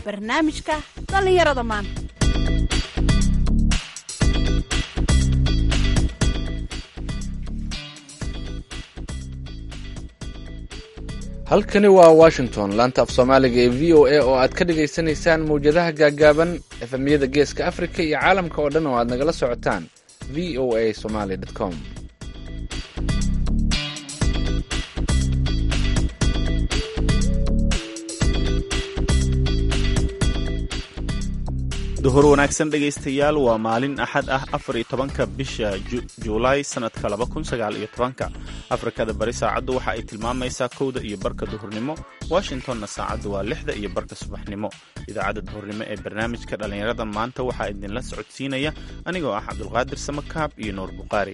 barnaamijka dhallinyarada maanta halkani waa washington laanta af soomaaliga ee v o a oo aad ka dhagaysanaysaan mawjadaha gaagaaban efemyada geeska africa iyo caalamka oo dhan oo aad nagala socotaan v o a somaly com duhur wanaagsan dhegaystayaal waa maalin axad ah afar iyo tobanka bisha juulaay sanadka laba kun sagaal iyo tobanka afrikada bari saacaddu waxa ay tilmaamaysaa kowda iyo barka duhurnimo washingtonna saacaddu waa lixda iyo barka subaxnimo idaacadda duhurnimo ee barnaamijka dhallinyarada maanta waxaa idinla socodsiinaya anigoo ah cabdulqaadir samakaab iyo nuur buqaari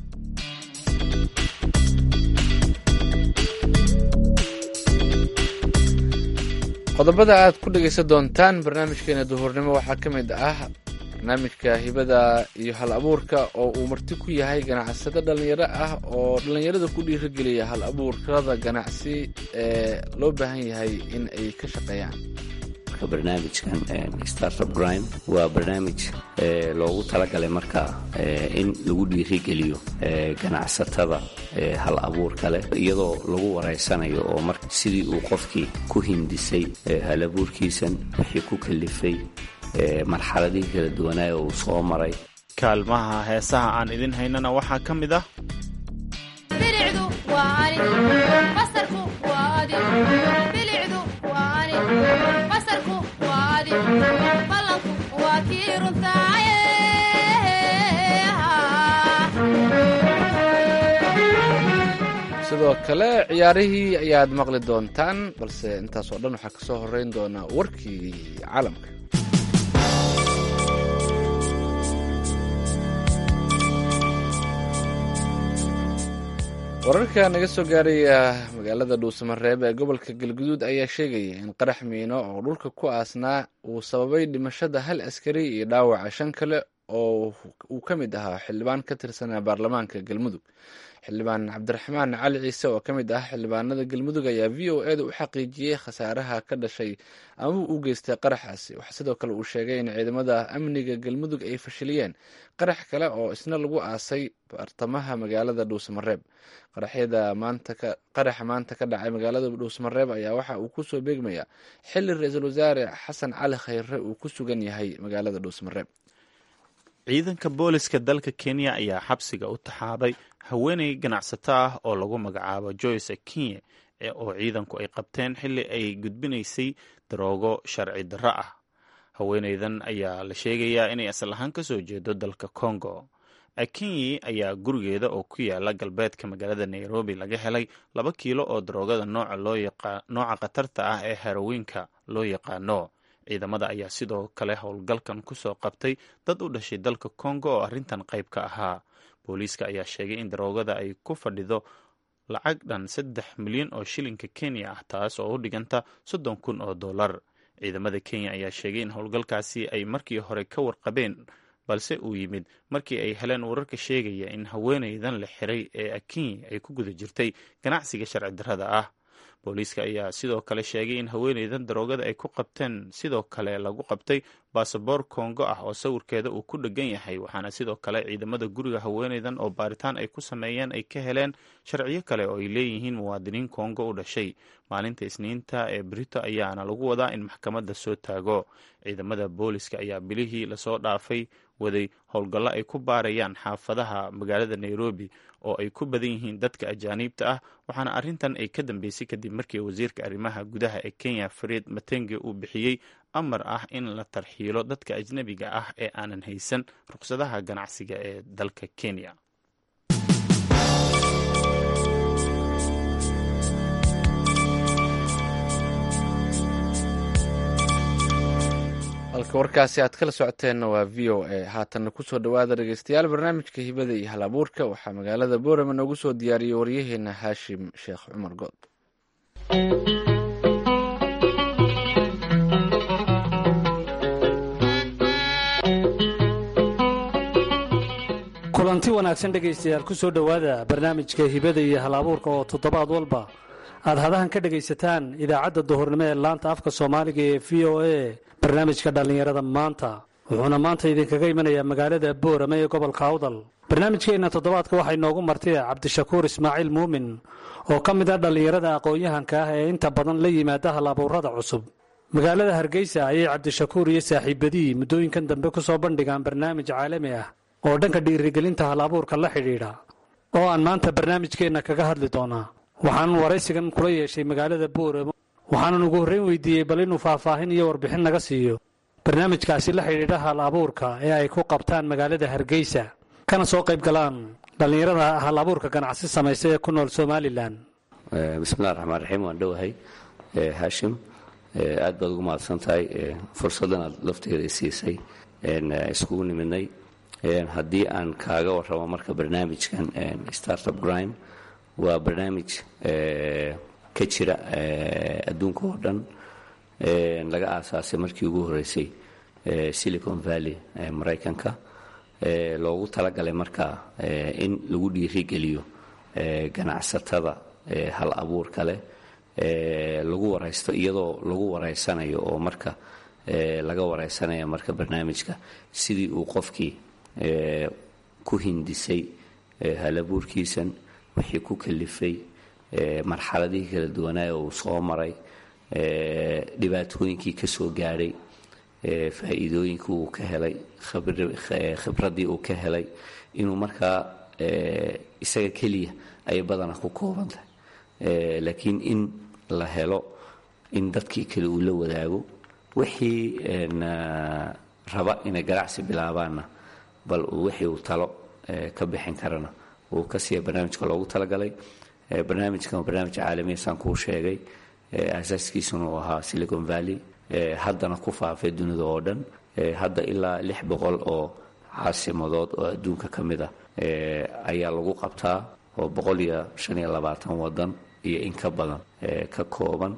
qodobada aad ku dhegaysan doontaan barnaamijkeena duhurnimo waxaa ka mid ah barnaamijka hibada iyo hal abuurka oo uu marti ku yahay ganacsado dhallinyaro ah oo dhallinyarada ku dhiirigeliya hal abuurkada ganacsi ee loo baahan yahay in ay ka shaqeeyaan barnaamijkan startup grind waa barnaamij loogu talagalay marka in lagu dhiirigeliyo ganacsatada hal abuurka leh iyadoo lagu wareysanayo oo mar sidii uu qofkii ku hindisay hal abuurkiisan wixii ku kalifay marxaladihii kala duwanaayo uu soo maray kaalmaha heesaha aan idin haynana waxaa ka mid ah sidoo kale ciyaarihii ayaad maqli doontaan balse intaas oo dhan waxaa kasoo horeyn doonaa warkii caalamka wararka naga soo gaaraya magaalada dhuusamareeb ee gobolka galguduud ayaa sheegaya in qarax miino oo dhulka ku aasnaa uu sababay dhimashada hal askari iyo dhaawaca shan kale oo uu ka mid ahaa xildhibaan ka tirsanaa baarlamaanka galmudug xildhibaan cabdiraxmaan cali ciise oo ka mid ah xildhibaanada galmudug ayaa v o eda u xaqiijiyey khasaaraha ka dhashay ama u geystay qaraxaasi waxaa sidoo kale uu sheegay in ciidamada amniga galmudug ay fashiliyeen qarax kale oo isna lagu aasay bartamaha magaalada dhuusamareeb qaraxa maanta ka dhacay magaalada dhuusamareeb ayaa waxa uu kusoo beegmaya xili ra-iisul wasaare xasan cali khayre uu ku sugan yahay magaalada dhuusamareeb ciidanka booliska dalka kenya ayaa xabsiga u taxaabay haweeney ganacsato ah oo lagu magacaabo joyce akinye oo ciidanku ay qabteen xili ay gudbinaysay daroogo sharci darro ah haweeneydan ayaa la sheegayaa inay asal ahaan ka soo jeedo dalka congo akinyi ayaa gurigeeda oo ku yaala galbeedka magaalada nairobi laga helay laba kiilo oo daroogada nooca khatarta ah ee herowiinka loo yaqaano ciidamada ayaa sidoo kale howlgalkan kusoo qabtay dad u dhashay dalka congo oo arrintan qayb ka ahaa booliiska ayaa sheegay in daroogada ay ku fadhido lacag dhan saddex milyan oo shilinka kenya ah taas oo u dhiganta soddon kun oo dollar ciidamada kenya ayaa sheegay in howlgalkaasi ay markii hore ka warqabeen balse uu yimid markii ay heleen wararka sheegaya in haweeneydan la xiray ee akinyi ay ku guda jirtay ganacsiga sharci darrada ah booliiska ayaa sidoo kale sheegay in haweeneydan daroogada ay ku qabteen sidoo kale lagu qabtay baasaboor kongo ah oo sawirkeeda uu ku dhegan yahay waxaana sidoo kale ciidamada guriga haweeneydan oo baaritaan ay ku sameeyeen ay ka heleen sharciyo kale oo ay leeyihiin muwaadiniin kongo u dhashay maalinta isniinta ee brito ayaana lagu wadaa in maxkamadda soo taago ciidamada booliska ayaa bilihii lasoo dhaafay waday howlgallo ay ku baarayaan xaafadaha magaalada nairobi oo ay ku badan yihiin dadka ajaaniibta ah waxaana arrintan ay ka dambeysay kadib markii wasiirka arrimaha gudaha ee kenya fareed matenge uu bixiyey amar ah in la tarxiilo dadka ajnabiga ah ee aanan haysan ruqsadaha ganacsiga ee dalka kenya halka warkaasi aad kala socoteenna waa v o a haatanna kusoo dhowaada dhegeystayaal barnaamijka hibada iyo hal abuurka waxaa magaalada boorama noogu soo diyaariyey waryaheena haashim sheekh cumar good kulanti wanaagsan dhegaystayaal ku soo dhowaada barnaamijka hibada iyo hal abuurka oo toddobaad walba aad hadahan ka dhegaysataan idaacadda duhurnimo ee laanta afka soomaaliga ee v o a barnaamijka dhallinyarada maanta wuxuuna maanta idinkaga imanayaa magaalada boorame ee gobolka awdal barnaamijkeenna toddobaadka waxaa inoogu martay cabdishakuur ismaaciil muumin oo ka mid ah dhallinyarada aqoon-yahanka ah ee inta badan la yimaada hal abuurada cusub magaalada hargeysa ayay cabdishakuur iyo saaxiibadii muddooyinkan dambe ku soo bandhigaan barnaamij caalami ah oo dhanka dhiirigelinta hal abuurka la xidhiidha oo aan maanta barnaamijkeenna kaga hadli doonaa waxaanan waraysigan kula yeeshay magaalada booramo waxaanan ugu horreyn weydiiyey bal inuu faahfaahin iyo warbixin naga siiyo barnaamijkaasi la xidhiidha hal abuurka ee ay ku qabtaan magaalada hargeysa kana soo qayb galaan dhallinyarada hal abuurka ganacsi samaysa ee ku nool somalilan bismillahi raxmaan raxiim waan dhowahay haashim aad baad ugu mahadsan tahay fursaddan aad lafteeda siisay iskugu nimidnay haddii aan kaaga warramo marka barnaamijkan startup grime waa barnaamij ka jira adduunka oo dhan laga aasaasay markii ugu horreysay silicon valley maraykanka loogu talagalay marka in lagu dhiirigeliyo ganacsatada hal abuurka leh lagu waraysto iyadoo lagu waraysanayo oo marka laga waraysanaya marka barnaamijka sidii uu qofkii ku hindisay hal abuurkiisan wixii ku kalifay marxaladihii kala duwanaayo uu soo maray dhibaatooyinkii ka soo gaadhay faa'iidooyinkii uu ka helay khibraddii uu ka helay inuu markaa isaga keliya ayay badana ku kooban tahay laakiin in la helo in dadkii kale uu la wadaago wixii raba inay ganacsi bilaabaanna bal wixii uu talo ka bixin karana uu ka siiya barnaamijka loogu talagalay barnaamijkan waa barnaamij caalamiya saan kuu sheegay asaaskiisuna uu ahaa silicon valley haddana ku faafay dunida oo dhan hadda ilaa lix boqol oo caasimadood oo adduunka ka mid ah ayaa lagu qabtaa oo boqol iyo shan iyo labaatan wadan iyo in ka badan ka kooban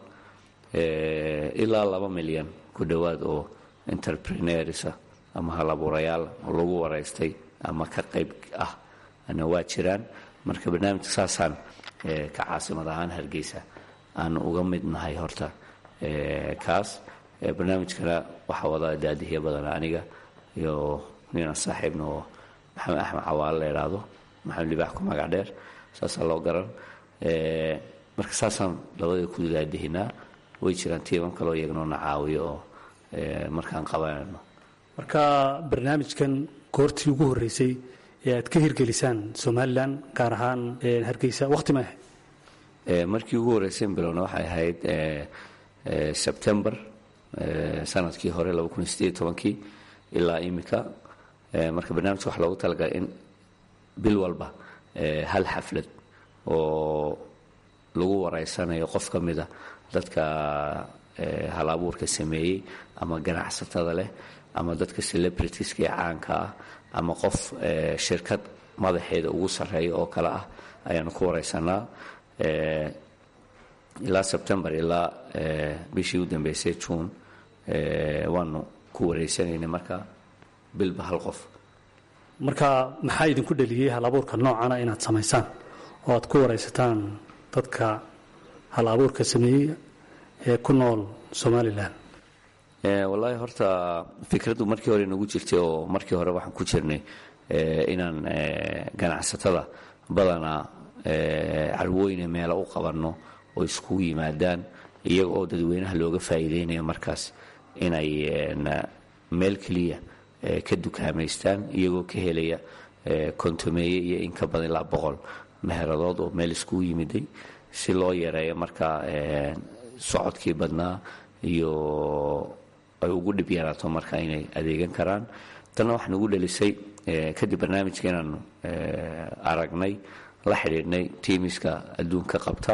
ilaa laba milyan ku dhowaad oo entrepreneursa ama halabuurayaal oo lagu waraystay ama ka qayb ah ana waa jiraan marka barnaamijka saasaan ka caasimad ahaan hargeysa aan uga mid nahay horta kaas barnaamijkana waxaa wada daadihiya badan aniga iyo nina saaxiibna oo maxamed axmed cawaale la idhaahdo maxamed libaax ku magac dheer saasaa loo garan marka saasaan labadii ku daadihinaa way jiraan tiiman kaloo iyagnoona caawiyo oo markaan qabanayno marka barnaamijkan goortii ugu horreysay ee aad ka hirgelisaan somalilan gaar ahaan hargeysa wakhti ma ahayd markii ugu horreysay bilowna waxay ahayd sebtembar sanadkii hore kii ilaa imika marka barnaamijka waxa loogu talagalay in bil walba hal xaflad oo lagu waraysanayo qof ka mida dadka hal abuurka sameeyey ama ganacsatada leh ama dadka celebritiska ee caanka ah ama qof shirkad madaxeeda ugu sarreeya oo kale ah ayaanu ku waraysanaa ilaa sebtembar ilaa bishii u dambeysay juun waanu ku wareysanaynay marka bilba hal qof marka maxaa idinku dheliyey hal abuurka noocana inaad samaysaan oo aad ku waraysataan dadka hal abuurka sameeyey ee ku nool somalilan wallaahi horta fikraddu markii hore nagu jirtay oo markii hore waxaan ku jirnay inaan ganacsatada badanaa carwooyne meelo u qabanno oo iskugu yimaadaan iyaga oo dadweynaha looga faa'iideynayo markaas inay meel keliya ka dukaamaystaan iyagoo ka helaya kontomeeye iyo in ka badan ilaa boqol meheradood oo meel iskugu yimiday si loo yareeyo markaa socodkii badnaa iyo ay ugu dhib yaraato marka inay adeegan karaan tanna waxaa nagu dhelisay kadib barnaamijka inaanu aragnay la xidhiidhnay tiimiska adduunka qabta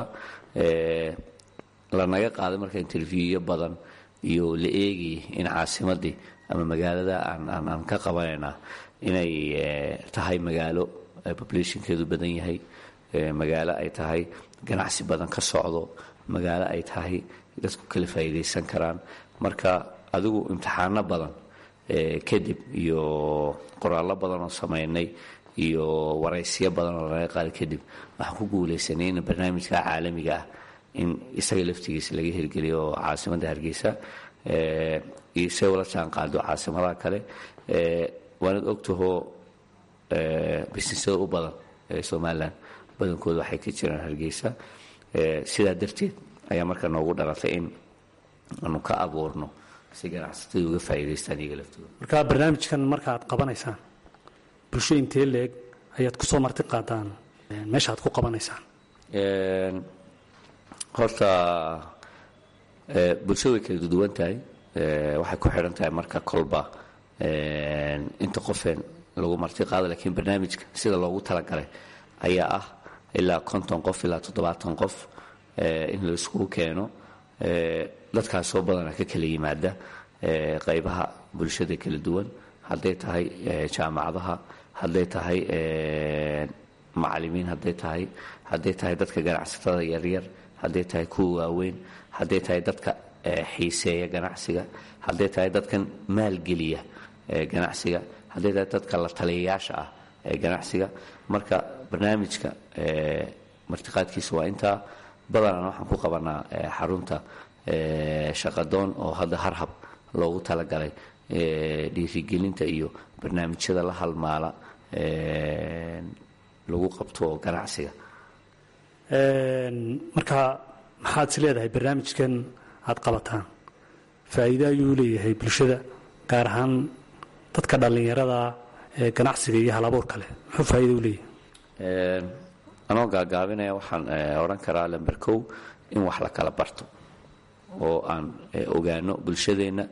lanaga qaaday marka interviewyo badan iyo la eegayay in caasimadii ama magaalada aan ka qabanaynaa inay tahay magaalo populationkeedu badan yahay magaalo ay tahay ganacsi badan ka socdo magaalo ay tahay dadku kala faa'iidaysan karaan marka adigu imtixaano badan kadib iyo qoraallo badan oo samaynay iyo waraysyo badan oo laga qaaday kadib waxaan ku guulaysanay in barnaamijka caalamiga ah in isaga laftigiisa laga hirgeliyo oo caasimadda hargeysa iyo say ula jaan qaado caasimadaha kale waanad ogtahoo bisnisyada u badan ee somalilan badankooda waxay ka jiraan hargeysa sidaa darteed ayaa marka noogu dhalatay in aanu ka abuurno si ganacsatada uga faa'iidaystaan iyaga laftooda marka barnaamijkan marka aad qabanaysaan bulsho intee leeg ayaad ku soo marti qaadaan meesha aad ku qabanaysaan horta bulshada way kala duwan tahay waxay ku xidhan tahay marka kolba inta qofeen lagu marti qaado laakiin barnaamijka sida loogu talagalay ayaa ah ilaa konton qof ilaa toddobaatan qof in la iskugu keeno dadkaasoo badana ka kala yimaada qaybaha bulshada kala duwan hadday tahay jaamacadaha hadday tahay macalimiin hadday tahay hadday tahay dadka ganacsatada yaryar hadday tahay kuwa waaweyn hadday tahay dadka xiiseeya ganacsiga hadday tahay dadkan maalgeliya ganacsiga hadday tahay dadka la taliyayaasha ah ee ganacsiga marka barnaamijka martiqaadkiisa waa intaa badanaan waxaan ku qabanaa xarunta shaqadoon oo hadda harhab loogu talagalay dhiirigelinta iyo barnaamijyada la halmaala lagu qabto ganacsiga marka maxaad is leedahay barnaamijkan aad qabataan faa'iido ayuu leeyahay bulshada gaar ahaan dadka dhallinyarada ee ganacsiga iyo halabuurka leh muxuu faa'iido u leeyahay anoo gaagaabinaya waxaan odhan karaa lamber kow in wax la kala barto oo aan ogaano bulshadeenna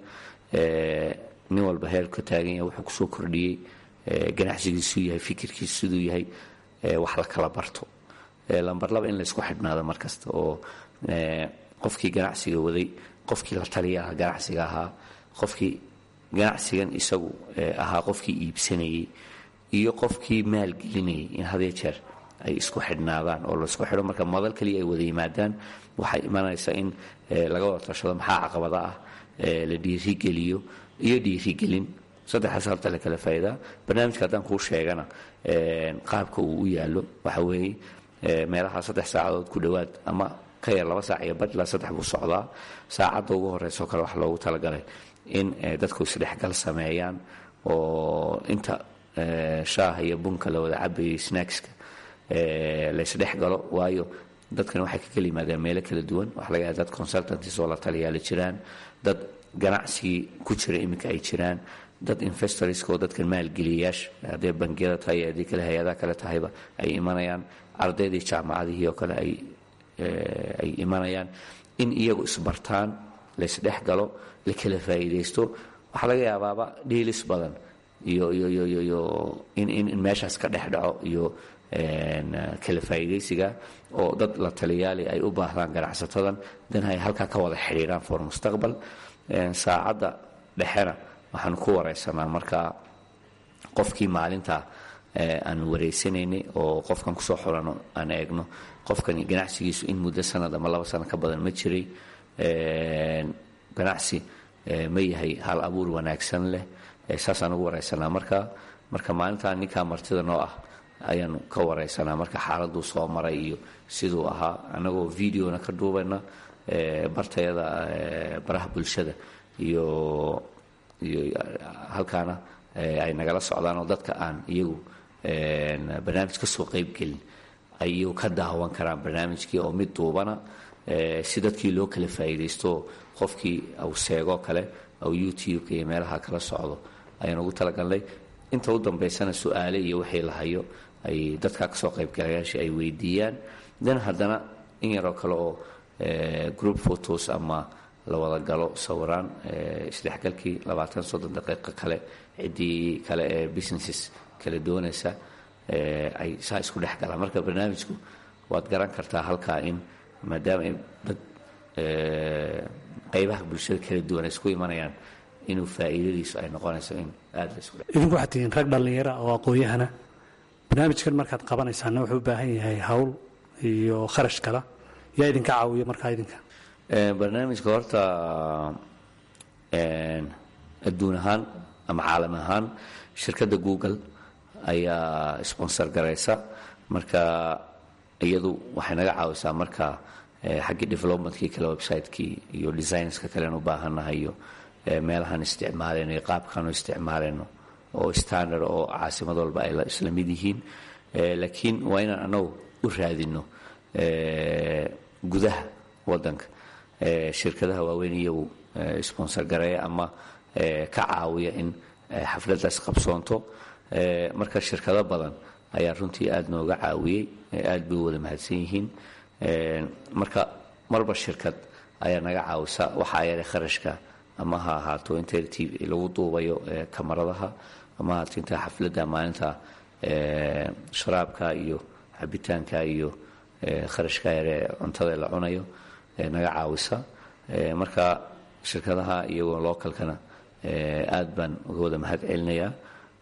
nin walba heer ka taagan yahay wuxuu kusoo kordhiyey ganacsigiisuu yahay fikirkiisu siduu yahay wax la kala barto lamber laba in laysku xidhnaado mar kasta oo qofkii ganacsiga waday qofkii la taliyaha ganacsiga ahaa qofkii ganacsigan isagu ahaa qofkii iibsanayey iyo qofkii maalgelinayay in hadee jeer ay isku xidhnaadaan oo laisku xidho marka madal kaliya ay wada yimaadaan waxay imanaysaa in laga wada tashado maxaa caqabada ah la dhiirigeliyo iyo dhiirigelin saddexdaas halta la kala faa'iidaa barnaamijka haddaan kuu sheegana qaabka uu u yaallo waxa weeye meelaha saddex saacadood ku dhowaad ama ka yar laba saac iyo badh ilaa saddex buu socdaa saacadda ugu horreysoo kale wax loogu talagalay in dadku isdhexgal sameeyaan oo inta shaaha iyo bunka la wada cabayay snackska laysdhex galo waayo dadkan waxay ka kala yimaadeen meelo kala duwan waxa laga yahay dad consultantis oo la taliyaala jiraan dad ganacsigii ku jira iminka ay jiraan dad investorska oo dadkan maalgeliyayaasha hadday bangiyada tahay iyo haddii kale hay-adaha kale tahayba ay imanayaan ardaydii jaamacadihii oo kale ay ay imanayaan in iyagu isbartaan laysdhex galo la kala faa'iidaysto waxaa laga yaabaaba dhiilis badan iyo iyo iyo iyo iyo in in in meeshaas ka dhex dhaco iyo kala faa'iidaysiga oo dad la taliyaali ay u baahdaan ganacsatadan dan ay halkaa ka wada xidhiiraan for mustaqbal saacadda dhexena waxaan ku wareysanaa markaa qofkii maalinta aan wareysanaynay oo qofkan kusoo xulano aan eegno qofkani ganacsigiisu in muddo sanad ama laba sano ka badan ma jiray ganacsi ma yahay hal abuur wanaagsan leh saasaan ugu wareysanaa marka marka maalintaa ninkaa martida noo ah ayaanu ka wareysanaa marka xaaladuu soo maray iyo siduu ahaa annagoo videona ka duubayna bartayada baraha bulshada iyo iyo halkaana ay nagala socdaan oo dadka aan iyagu barnaamij ka soo qaybgelin ay iyagu ka daawan karaan barnaamijkii oo mid duubana si dadkii loo kala faa'iidaysto qofkii uu seegoo kale ou youtube-ka iyo meelaha kala socdo ayaan ugu talagalnay inta u dambaysana su-aale iyo wixii la hayo ay dadka kasoo qaybgalayaasha ay weydiiyaan dan haddana in yaroo kale oo group photos ama la wada galo sawiraan isdhexgalkii labaatan soddon daqiiqo kale ciddii kale ee businesses kala doonaysa ay saa isku dhex galaan marka barnaamijku waad garan kartaa halkaa in maadaama ay dad qaybaha bulshada kala duwan ay isku imanayaan inuu faa'iidadiisu ay noqonayso in aada la isku dhex idinku waxaad tihiin rag dhallinyara oo aqoon-yahana barnaamijkan markaad qabanaysaana wuxuu u baahan yahay hawl iyo kharash kala yaa idinka caawiya markaa idinka barnaamijka horta adduun ahaan ama caalam ahaan shirkadda google ayaa sponsor garaysa marka iyadu waxay naga caawisaa marka xaggii developmentkii kale website-kii iyo designska kalean u baahannahay iyo meelahaan isticmaalayno iyo qaabkaanu isticmaalayno oo standard oo caasimad walba ay isla mid yihiin laakiin waa inaan anagu u raadino gudaha wadanka shirkadaha waaweyn iyagu sponsor gareeya ama ka caawiya in xafladdaas qabsoonto marka shirkado badan ayaa runtii aada nooga caawiyey aad bay u wada mahadsan yihiin marka marba shirkad ayaa naga caawisa waxaa yeelay kharashka ama ha ahaato inta lagu duubayo kamaradaha ama ahaato inta xafladda maalinta sharaabka iyo cabitaanka iyo kharashka yare cuntada la cunayo naga caawisa marka shirkadaha iyagoo localkana aad baan uga wada mahad celinayaa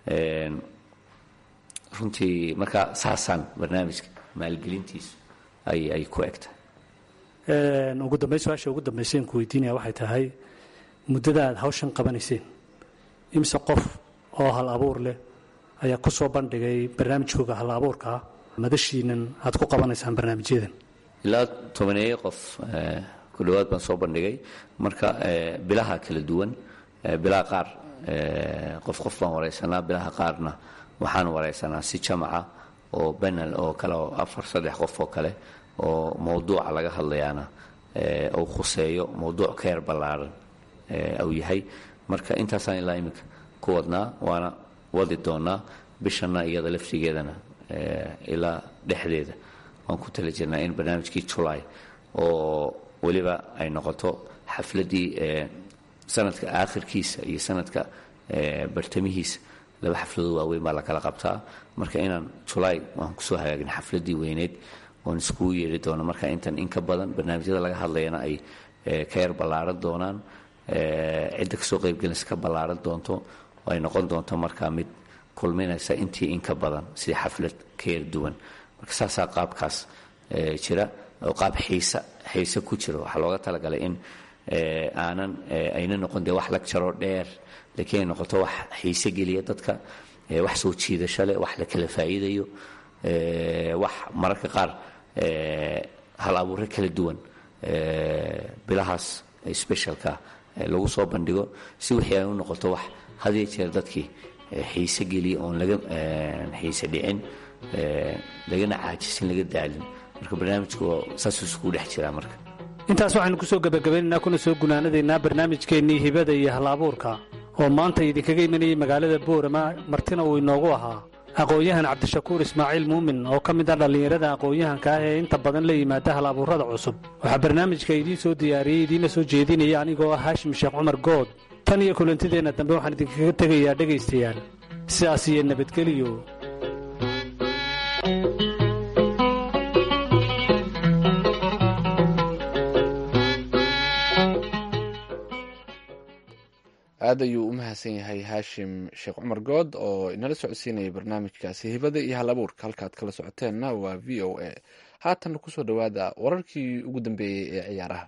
runtii marka saasaan barnaamijka maalgelintiisu ay ku egtahay ugu dambayn su-aasha ugu dambaysaen ku weydiinaya waxay tahay muddada aad hawshan qabanayseen imise qof oo hal abuur leh ayaa ku soo bandhigay barnaamijkooga hal abuurkaa madashiinan aad ku qabanaysaan barnaamijyadan ilaa tobaneeye qof ku dhowaad baan soo bandhigay marka bilaha kala duwan bilaha qaar qof qof baan waraysanaa bilaha qaarna waxaan waraysanaa si jamaca oo banal oo kale oo afar saddex qof oo kale oo mowduuca laga hadlayaana uu khuseeyo mowduuc ka yar ballaaran uu yahay marka intaasaan ilaa iminka ku wadnaa waana wadi doonaa bishanna iyada laftigeedana ilaa dhexdeeda waan ku tala jirnaa in barnaamijkii julay oo weliba ay noqoto xafladdii sanadka aakhirkiisa iyo sanadka bartamihiisa laba xafladoo waaweyn baa lakala qabtaa marka inaan julay waan kusoo hagaagin xafladdii weyneyd oon iskugu yeeri doono marka intan in ka badan barnaamijyada laga hadlayana ay ka yar ballaaran doonaan cidda kasoo qaybgelinaysa ka ballaaran doonto oo ay noqon doonto markaa mid kulminaysa intii in ka badan sidii xaflad ka yar duwan marka saasaa qaabkaas jira oo qaab xiisa xiise ku jiro waxaa looga talagalay in aanan ayna noqon dee wax lagjaroo dheer laakiin ay noqoto wax xiise geliya dadka wax soo jiidasho leh wax la kala faa'iidayo wax mararka qaar hal abuuro kala duwan bilahaas specialka lagu soo bandhigo si wixii ay u noqoto wax hadiyo jeer dadkii xiise geliya oon laga xiise dhicin lagana caajisin laga daalin marka barnaamijku saasuu iskugu dhex jiraa marka intaas waxaynu kusoo gebagabeynaynaa kuna soo gunaanadaynaa barnaamijkeennii hibada iyo hal abuurka oo maanta idinkaga imanayay magaalada boorama martina uu inoogu ahaa aqoon-yahan cabdishakuur ismaaciil muumin oo ka mid ah dhallinyarada aqoon-yahanka ah ee inta badan la yimaada hal abuurrada cusub waxaa barnaamijka idiin soo diyaariyey idiinla soo jeedinaya anigoo ah haashim sheekh cumar good tan iyo kulantideenna dambe waxaan idinkaga tegayaa dhegaystayaal sidaas iyo nabadgeliyo aad ayuu u mahadsan yahay haashim sheekh cumar good oo inala socodsiinayay barnaamijkaasi hibada iyo hal abuurka halkaad kala socoteenna waa v o a haatanna kusoo dhowaada wararkii ugu dambeeyey ee ciyaaraha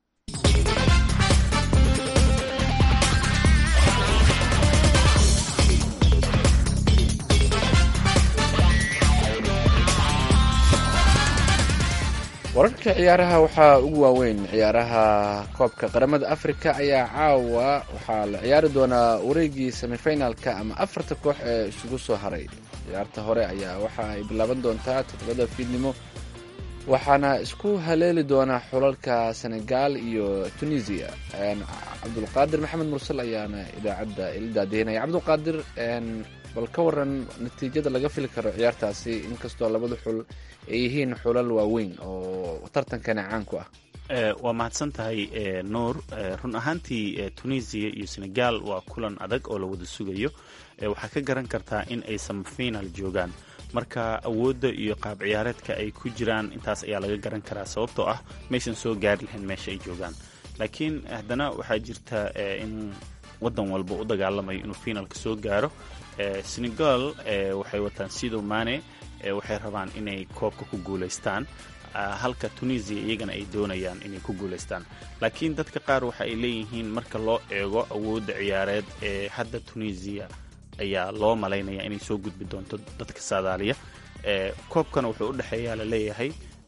wararka ciyaaraha waxaa ugu waaweyn ciyaaraha koobka qaramada afrika ayaa caawa waxaa la ciyaari doonaa wareegii semifinalka ama afarta koox ee isugu soo haray ciyaarta hore ayaa waxa ay bilaaban doontaa toddobada fiidnimo waxaana isku haleeli doonaa xulalka senegal iyo tunisia cabdulqaadir maxamed mursal ayaana idaacadda ila daadihinaya cabdulqaadir bal ka waran natiijada laga fili karo ciyaartaasi inkastoo labada xul ay yihiin xulal waaweyn oo tartankani caan ku ah waa mahadsan tahay nuur run ahaantii tunisia iyo senegal waa kulan adag oo la wada sugayo waxaa ka garan kartaa in ay samafinal joogaan marka awoodda iyo qaab ciyaareedka ay ku jiraan intaas ayaa laga garan karaa sababtoo ah maysan soo gaari lahayn meesha ay joogaan laakiin haddana waxaa jirta in wadan walba u dagaalamayo inuu finalka soo gaaro senegal waxay wataan sido mane waxay rabaan inay koobka ku guulaystaan halka tunisia iyagana ay doonayaan inay ku guulaystaan laakiin dadka qaar waxa ay leeyihiin marka loo eego awoodda ciyaareed ee hadda tunisia ayaa loo malaynaya inay soo gudbi doonto dadka saadaaliya koobkana wuxuu u dhexeeyaa laleeyahay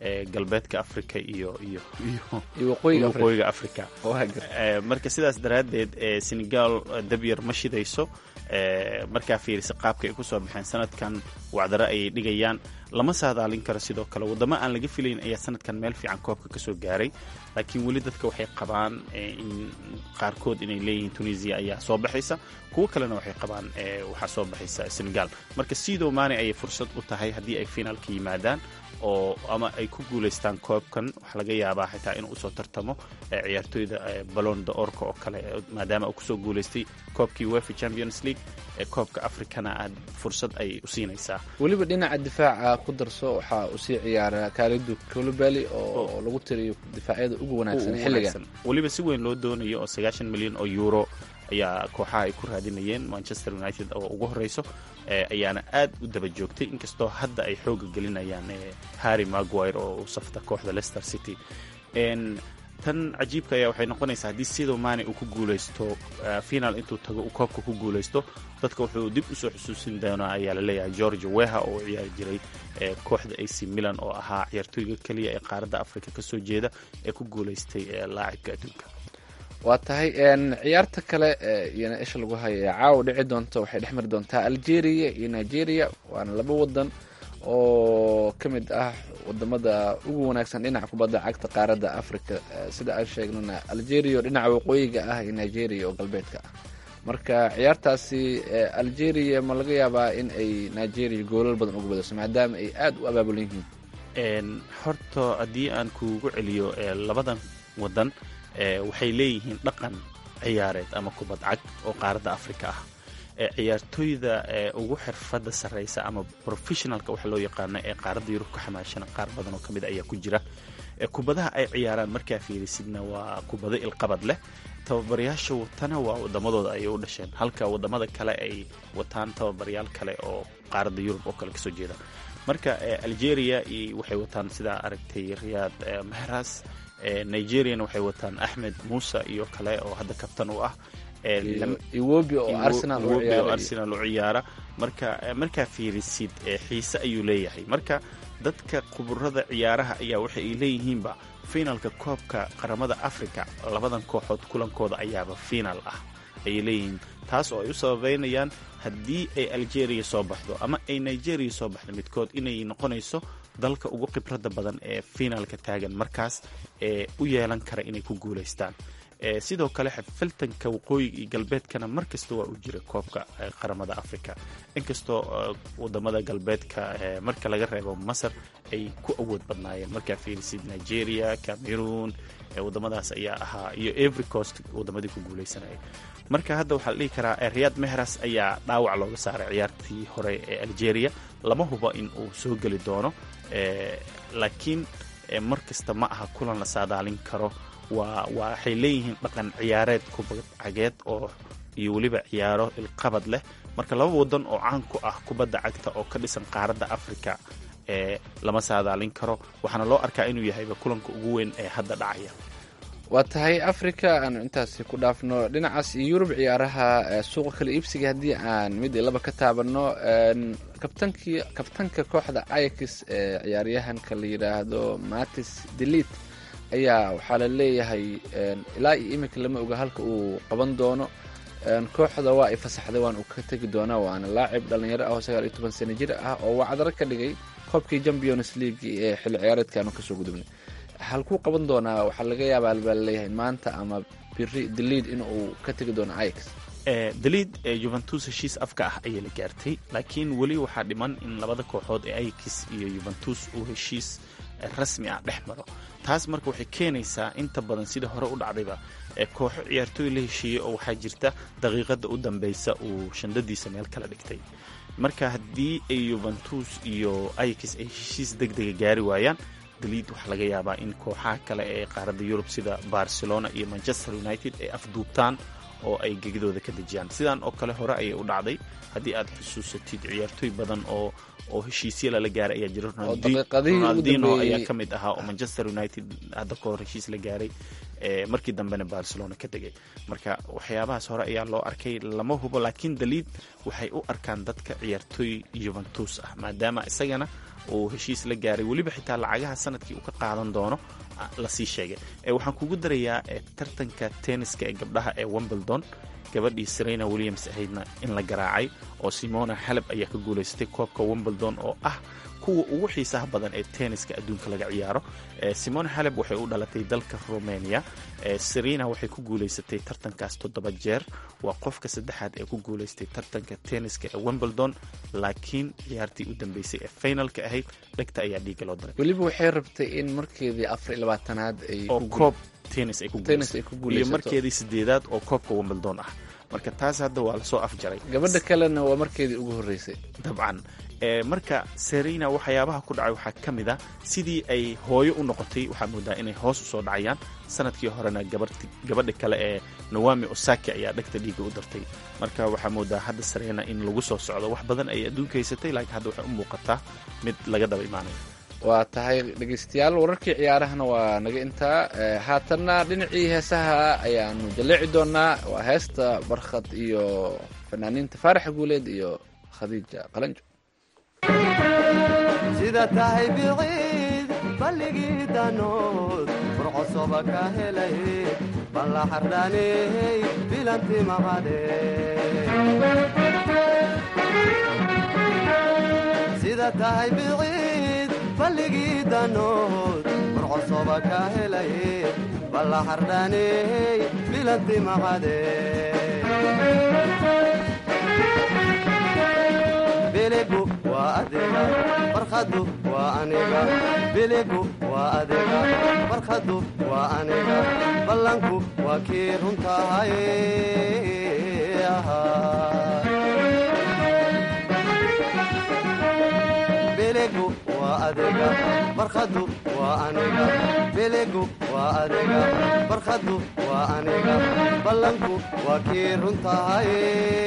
galbeedka africa iyo iyo iyo waqooyiga Afrika. waqooyiga africa Waa gar- Eh, marka sidaas daraaddeed eh, senegal eh, dabyar ma shidayso eh, markaa fiirisa qaabka ay kusoo baxeen sanadkan wacdaro ayay dhigayaan lama saadaalin karo sidoo kale waddamo aan laga filayn ayaa sanadkan meel fiican koobka kasoo gaaray laakiin weli dadka waxay qabaan eh, in qaarkood inay leeyihiin tunisia ayaa soo baxaysa kuwo kalena waxay qabaan eh, waxaa soo baxaysa senegal marka sidoo maane ayay fursad u tahay haddii ay finaalka yimaadaan oo ama ay ku guulaystaan koobkan waxaa laga yaabaa xitaa inuu usoo tartamo eh, ciyaartooyda eh, ballon d'orka oo kale eh, maadaama uu kusoo guulaystay koobkii wefa champions league ee koobka africana aad fursad ay u siinaysaa weliba dhinaca difaaca ku darso waxaa uu sii ciyaara kaalidu colobali oo lagu tiriyo difaacyada ugu wanaagsan ugu xilligan wanaagsan. weliba si weyn loo doonayo oo sagaashan milyan oo euro ayaa kooxaha ay ku raadinayeen manchester united oo ugu horeyso eh, ayaana aad u daba joogtay inkastoo hadda ay xooga gelinayaan eh, harry maguire oo u safta kooxda leicester city En, tan cajiibka ayaa waxay noqonaysaa haddii sidoo maane uu ku guuleysto eh, final intuu tago uu koobka ku guuleysto dadka wuxuu dib usoo xusuusin doonaa ayaa laleeyahay george weha oo u ciyaari jiray eh, kooxda ac milan oo ahaa ciyaartooyga keliya ee qaaradda africa kasoo jeeda ee ku guuleystay eh, laacibka adduunka waa tahay een, ciyaarta kale ee iyana isha lagu hayo ee caawa dhici doonta waxay dhex mari doontaa algeria iyo nigeria waana laba wadan oo ka mid ah wadamada ugu wanaagsan dhinaca kubadda cagta qaaradda africa Eh, sida aan sheegnana algeria oo dhinaca waqooyiga ah iyo nigeria oo galbeedka ah marka ciyaartaasi eh, algeria ma laga yaabaa in ay nigeria goolal badan uga badiso maadaama ay aada u abaabulan yihiin En, horta haddii aan kuugu celiyo eh, labadan wadan eh, waxay leeyihiin dhaqan ciyaareed ama kubad cag oo qaaradda africa ah Eh, ciyaartooyda eh, ugu xirfadda sarreysa ama professionalka waxa loo yaqaano ee qaaradda yurub ka xamaashana qaar badan oo ka mid ayaa ku jira Eh, kubadaha ay ciyaaraan markaa fiirisidna waa kubado ilqabad leh tababarayaasha watana waa wadamadooda ayay u dhasheen halka wadamada kale ay wataan tababarayaal kale oo qaaradda yurub oo kale kasoo jeeda marka eh, algeria iyo waxay wataan sidaa aragtay riyaad eh, mahras eh, nigeriana waxay wataan axmed muuse iyo kale oo hadda kabtan u ah Eh, lam- iwobi oo arsenal u Iwobi oo ciyaaraya arsenal u ciyaara marka eh, markaa fiirisid eh, xiise ayuu leeyahay marka dadka khuburada ciyaaraha ayaa waxa ay leeyihiinba finalka koobka qaramada africa labadan kooxood kulankooda ayaaba final ah ayay leeyihiin taas oo ay u sababeynayaan haddii ay algeria soo baxdo ama ay nigeria soo baxdo midkood inay noqonayso dalka ugu khibrada badan ee finalka taagan markaas ee u yeelan kara inay ku guulaystaan Eh, sidoo kale xifiltanka waqooyiga iyo galbeedkana mar kasta waa u jira koobka eh, qaramada africa inkastoo eh, wadamada galbeedka eh, marka laga reebo masar ay ku awood badnaayeen markaa fiirisid nigeria cameroon eh, wadamadaas ayaa ahaa iyo every coast wadamadii ku guuleysanayay marka hadda waxaa la dhihi karaa eh, riyad mehras ayaa dhaawac looga saaray ciyaartii hore ee algeria lama hubo in uu soo geli doono eh, laakiin eh, mar kasta ma aha kulan la saadaalin karo waa waa waxay leeyihiin dhaqan ciyaareed kubad cageed oo iyo weliba ciyaaro ilqabad leh marka laba wadan oo caan ku ah kubadda cagta oo ka dhisan qaaradda africa ee lama saadaalin karo waxaana loo arkaa inuu yahayba kulanka ugu weyn ee hadda dhacaya waa tahay africa aanu intaasi ku dhaafno dhinacaas iyo yurub ciyaaraha eh, suuqa kala iibsiga haddii aan mid iyo laba ka taabanno en, kabtankii kabtanka kooxda ayax ee ciyaaryahanka la yidhaahdo matis delit ayaa waxaa la leeyahay en, ilaa iyo iminka lama oga halka uu qaban doono En, kooxda waa ay fasaxday waan uu ka tegi doonaa waana laacib dhalinyaro ah oo sagaal iyo toban sano jir ah oo wacdaro ka dhigay koobkii champions league ee xilli ciyaareedkaanu kasoo gudubnay halkuu qaban doonaa waxaa laga yaabaa baa laleeyahay maanta ama biri deliid in uu ka tegi doono ayax Eh, daliid ee juventus heshiis afka ah ayay la gaartay laakiin weli waxaa dhiman in labada kooxood ee ayax iyo juventus uu heshiis eh, rasmi ah dhex maro taas marka waxay keenaysaa inta badan sida hore u dhacdayba ee kooxo ciyaartooy la heshiiyey oo waxaa jirta daqiiqada u dambeysa uu shandadiisa meel kala dhigtay marka haddii ay juventus iyo ayax ay heshiis deg dega gaari waayaan daliid waxaa laga yaabaa in kooxaha kale ee qaaradda yurub sida barcelona iyo manchester united ay afduubtaan oo ay gegidooda ka dejiyaan sidaan oo kale hore ayay u dhacday haddii aad xusuusatid ciyaartooy badan oo oo heshiisya lala gaaray ayaa jira daqiiqadihii ugu ronaldino dambeeyey- ayaa ka mid ahaa oo manchester united hadda ka hor heshiis la gaaray markii dambena barcelona ka tegay marka waxyaabahaas hore ayaa loo arkay lama hubo laakiin daliid waxay u arkaan dadka ciyaartooy juventus ah maadaama isagana uu heshiis la gaaray weliba xitaa lacagaha sanadkii uu ka qaadan doono lasii sheegay waxaan kugu darayaa tartanka tenniska ee gabdhaha ee wimbledon gabadhii serena williams ahaydna in la garaacay oo simona haleb ayaa ka guulaysatay koobka wimbledon oo ah kuwa ugu xiisaha badan ee tenniska adduunka laga ciyaaro simona haleb waxay u dhalatay dalka romania serena waxay ku guulaysatay tartankaas toddoba jeer waa qofka saddexaad ee ku guulaystay tartanka tenniska ee wimbledon laakiin ciyaartii u dambeysay ee finalka ahayd dhegta ayaa dhiiga loo daray weliba waxay rabtay in markeedii afar iyo labaatanaad ay oo koob tennis ay ku tennis ay ku iyo guulaysato markeedii sideedaad oo koobka wimbledon ah marka taas hadda waa lasoo afjaray gabadha kalena waa markeedii ugu horreysay dabcan e marka serena waxyaabaha ku dhacay waxaa ka mid a sidii ay hooyo u noqotay waxaa moodaa inay hoos usoo dhacayaan sanadkii horena gabarti gabadha kale ee nawami osaki ayaa dhegta dhiiga u dartay marka waxaa moodaa hadda serena in lagu soo socdo wax badan ay adduunka haysatay laakiin hadda waxay u muuqataa mid laga daba imaanayo waa tahay dhegeystayaal wararkii ciyaarahana waa naga intaa Eh, haatanna dhinacii heesaha ayaanu jaleeci doonaa waa heesta barkhad iyo fanaaniinta faaraxa guuleed iyo khadiija qalanjo sida tahay biciid balligii danood furcosoba ka helay balla xardhaaney bilanti maqade sida tahay biciid balligii danood furcosoba ka helay balla xardhaaney bilanti maqade biligu waa adiga barkhadu waa aniga biligu waa adiga barkhadu waa aniga ballanku waa kii runtahay biligu waa adiga barkhadu waa aniga biligu waa adiga barkhadu waa aniga ballanku waa kii runtahay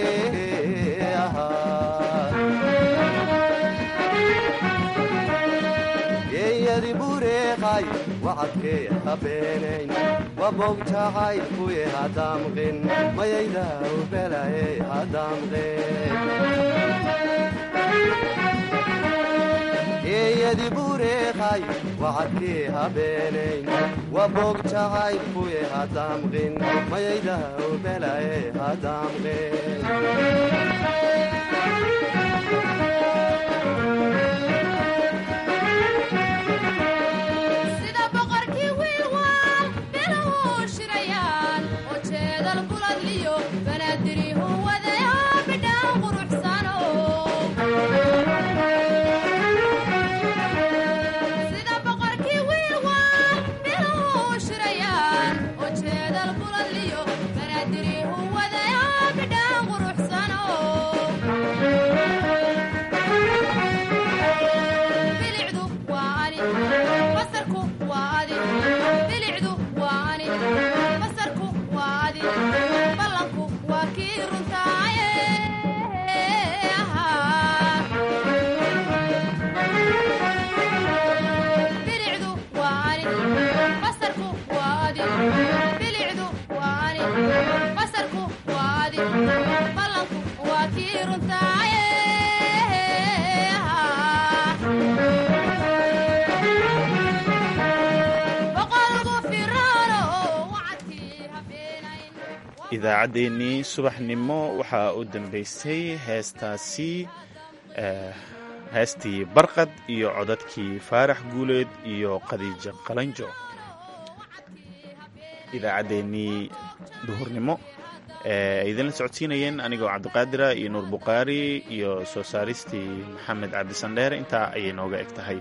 geeyadi bureeqay wacadkee habeenayn wabogjacay kuye hadamqin mayayda ubelaye hadamqin geeyadi bureeqay wacadkee habeenayn wabogjacay kuye hadamqin mayayda ubelaye hadamqin sida boqorkii wiilwaal bilahuu shirayaan oo jeedal buladliyo banaadirihu wadayo bidhaan quruxsano sida boqorkii wiilwaal bilahuu shirayaan oo jeedal buladliyo banaadirihu wadayo bidhaan quruxsano bilicdu waa ani basarku waa adi bilicdu waa ani basarku waa adi ballanku waa kii runtaaye bilicdu waa ani basarku waa adi bilicdu waa ani basarku waa adi ballanku waa kii runtaaye boqolku firaano wacadkii habeenayn idaacaddeenii subaxnimo waxaa u dambeysay heestaasi eh, heestii barqad iyo codadkii faarax guuleed iyo khadiija qalanjo idaacaddeenii duhurnimo ee ay idinla socodsiinayeen anigoo cabdiqaadira iyo nuur bukhaari iyo soo saaristii maxamed cabdisandheere intaa ayay nooga eg tahay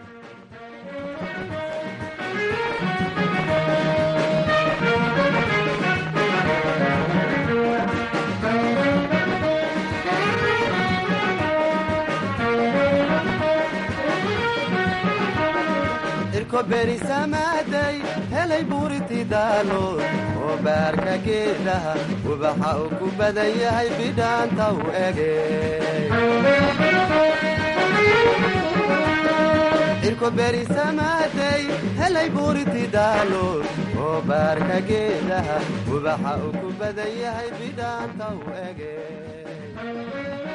irko berisamaaday helay buuriti daalood oo baarka geedaha ubaxa uu ku badan yahay bidhaanta u ege cirko beri samaaday helay buuriti daalood oo baarka geedaha ubaxa uu ku badan yahay bidhaanta u ege